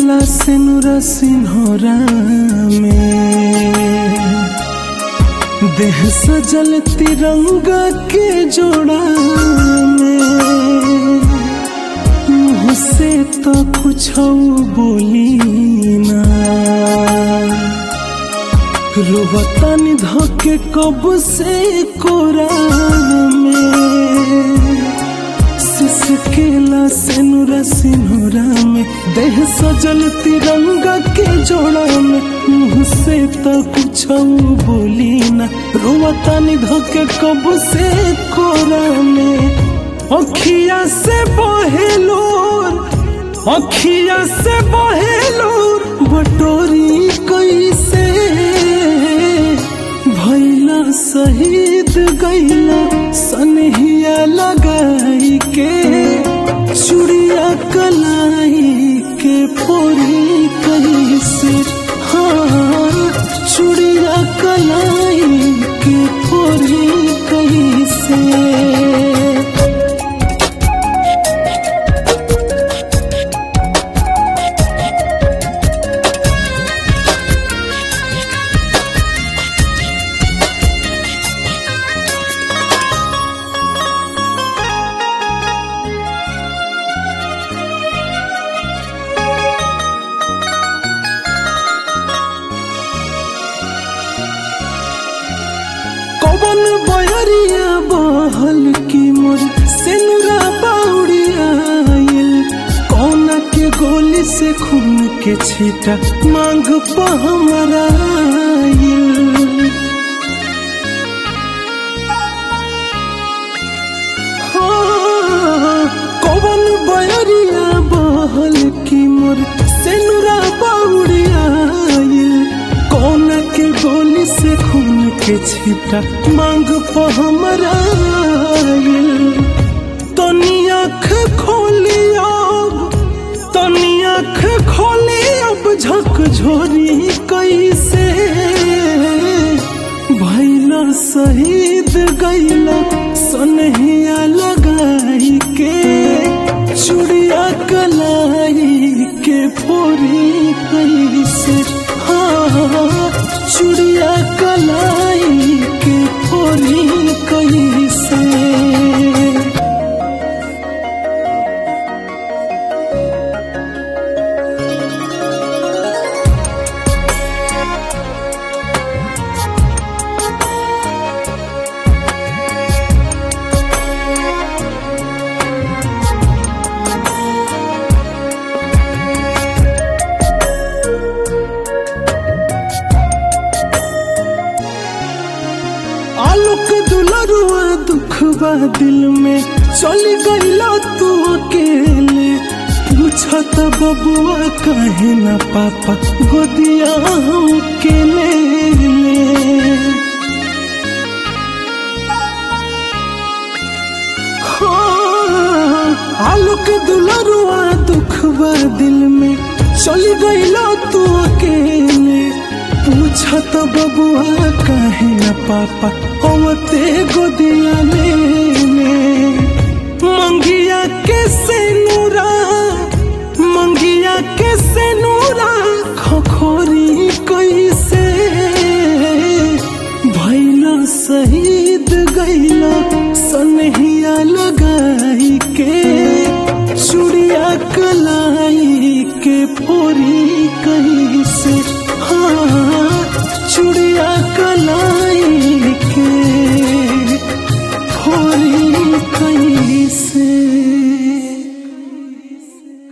सिसकेला सेनुरा सिन्होरा में देह सजल तिरंगा के जोड़ा में मुँह से तो कुछ बोली ना रोवतानी धोके कब से कोरा में सिसकेला सेनुरा सिन्होरा में देह सजल तिरंगा के जोड़ा में मुँह से तो कुछ बोली ना रोवतानी धोके कब से कोरा में अखिया से बहेलोर अखिया से बहेलोर बटोरी कैसे भैला शहीद गैला सनहिया लगाई के चुड़िया कलाई के फोरी कैसे हाँ चुड़िया कलाई के फोरी कैसे कवन बयरिया बहल की मोर सेनुरा बाउरिया आइल कौना के गोली से खून के छीटा मांग पर हमरा आइल हाँ, कवन बयरिया बहल की मोर सेनुरा बाउरिया आइल कौन के गोली से खून के छिटा मांग पर हमरा आइल तनी आँख खोली अब तनी आँख खोली अब झक झोरी कैसे भैला शहीद गैला सनहिया लगाई के चुड़िया कलाई के फोरी कैसे हाँ चुड़िया कलाई के फोरी कैसे आलोक दुलरुआ दुखबा दिल में चली गईला तू अकेले पूछत बबुआ कहे ना पापा गोदिया हम के ले ले हाँ, आलोक दुलरुआ दुखबा दिल में चली गईला तू अकेले पूछत बबुआ कहे न पापा होते गोदिया लेने मंगिया के से नूरा मंगिया के से नूरा खखोरी कैसे भैला शहीद गैला सनहिया लगाई के चुड़िया कलाई के फोरी कही